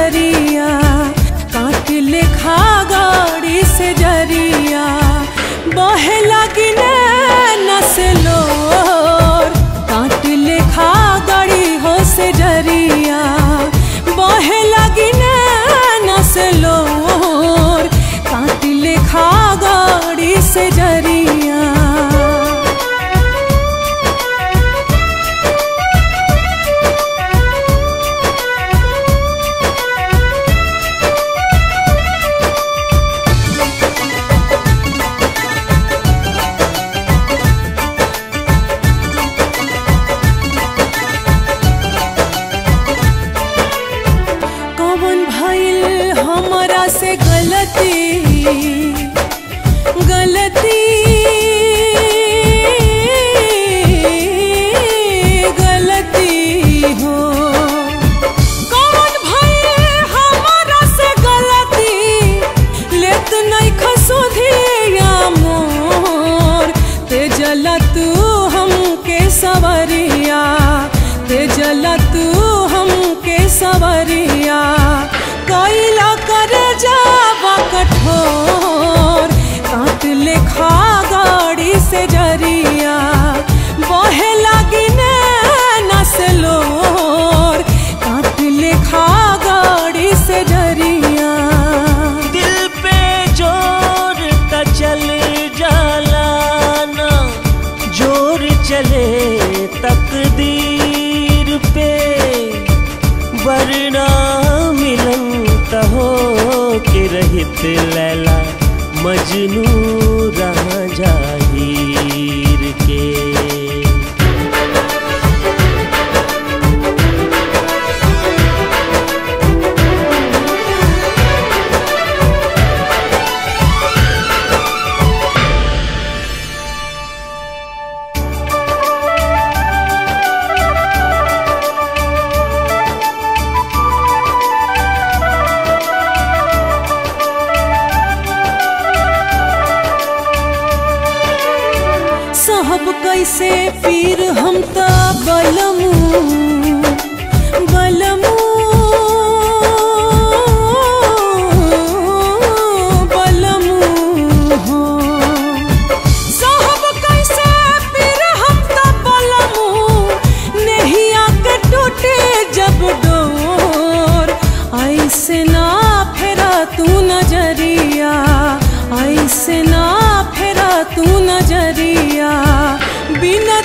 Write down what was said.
जरिया काट लेखा गाड़ी से जरिया बहे लगी नसलोर काट लेखा गाड़ी हो से जरिया बहे लगी नसलोर काट लेखा गाड़ी से जरिया कौन भइल हमरा से गलती गलती गलती हो कौन भइल हमरा से गलती लेत नहीं खसुधिया मोर ते जला तू हमके सवरिया ते जला तू हमके सवरिया कैला कर जावा कठोर काट लेखा गाड़ी से जरिया बहे लगी नसलोर काट लेखा गाड़ी से जरिया दिल पे जोर त चल जाला ना जोर चले तकदीर पे वरना मिलन त हो के रहित लैला मजनू रहा जाहिर के साहब कैसे पीर हम त बलमू बलमू बलमू हो साहब कैसे पीर हम त बलमू नहिया के टूटे जब डोर ऐसे ना फेरा तू नजरिया ऐसे ना फेरा तू नजरिया बिना